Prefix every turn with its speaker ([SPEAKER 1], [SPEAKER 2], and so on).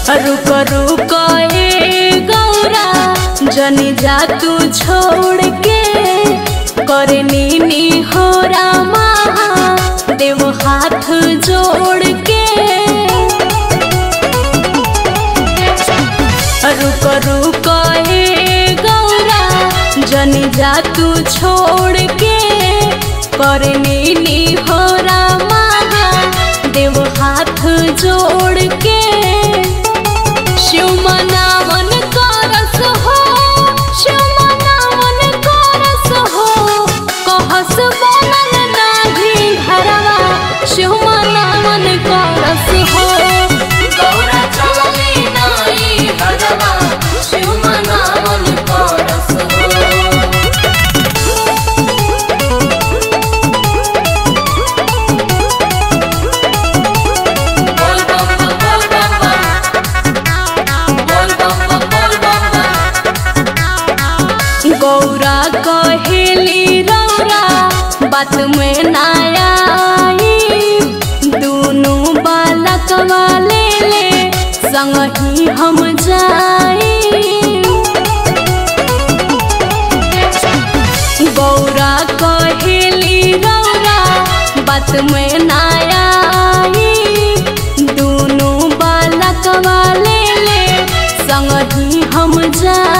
[SPEAKER 1] रुक रुक ए गौरा जनी जा तू छोड़ के करे नीनी हो रामा देव हाथ जोड़ के रुक रुक ए गौरा जनी जा तू छोड़ के करे नीनी हो रामा देव हाथ जोड़ के शिव मनावन करस हो शिव मनावन करस हो कहस बनल नाही घरवा शिव मनावन करस हो गौरा चलली नाई घरवा शिव मनावन करस हो बोल बम बम बोल बम बम बोल बम बम बोल बम बम गौरा कहेली रौरा बात में नाया दोनों बालक वाले ले संग ही हम जाई गौरा कहेली रौरा बात में नाया दोनों बालक वाले ले संग ही हम जा